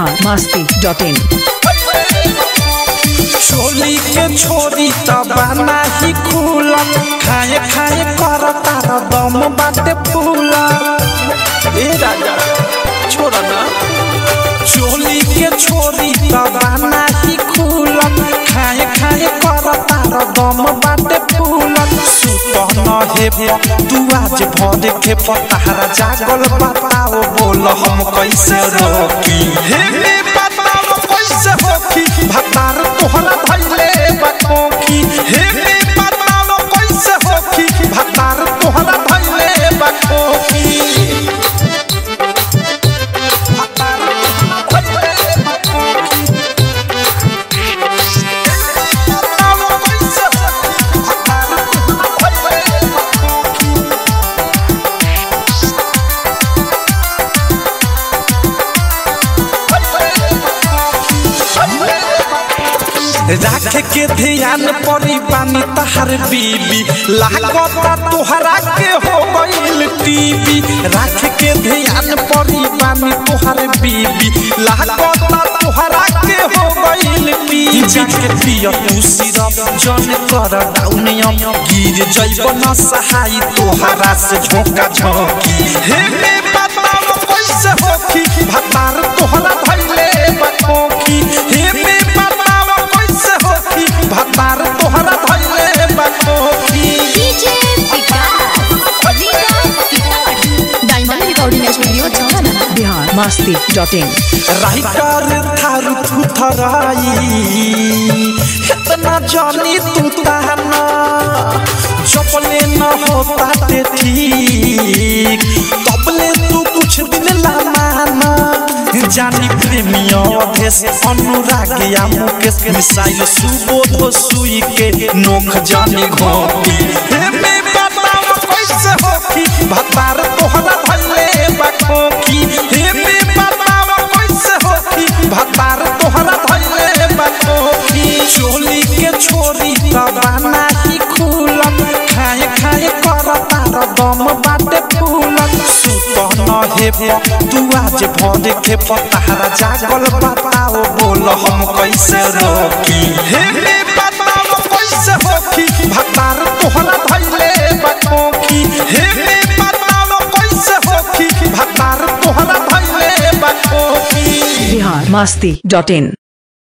Bihar Masti dot इन चोली के छोरी तबाना ही खुला खाए खाए कर तार दम बाटे फूला ए राजा छोड़ा ना चोली के छोरी तबाना ही खुला खाए खाए कर तार दम बाटे फूला सुत न हे तू आज भर के पतारा जागल बताओ बोल हम कैसे रोकी हे हे बताओ कैसे होकी भतार तोहरा भइले बकोकी हे हे बताओ कैसे होकी भतार तोहरा भइले बकोकी भतार तोहरा भइले बकोकी। बताओ कैसे होकी, भतार तोहरा भइले बकोकी। राख के ध्यान परी पानी तहर बीबी लागता तोहरा के हो गईल टीवी राख के ध्यान परी पानी तोहर बीबी लागता तोहरा के हो गईल टीवी जाके पिय तू सिरप जन कर डाउनियम गिर जइब न सहाई तोहरा से झोंका झोंकी हे हे बताओ कैसे होखी भतार तोहरा भइले बकोकी हे हे बताओ कैसे होखी भतार तोहरा भइले बकोकी DJ Vikas Riga Sitamarhi diamond recording studio जाना Bihar Masti dot in writer थारू थुथराई इतना जानी तू ताना चपले न होता ते ठीक तबले तू कुछ दिन ला माना जानी प्रेमियों देश अनुराग या मुकेश मिसाइल सुबोध सुई के नोख जानी घोटी हे में बताओ कैसे होखी भतार तोहरा भइले बकोकी हे में बताओ कैसे होखी भतार तोहरा भइले बकोकी चोली के छोरी तबाना ही खुलम खाए खाए कर तार दम बाटे फूलम सुत न हे तू आज भर के पतारा जागल बताओ बोल हम कैसे रोकी हे हे बताओ कैसे होखी भतार तोहरा भइले बकोकी हे हे बताओ कैसे होखी भतार तोहरा भइले बकोकी बिहार मस्ती डॉट इन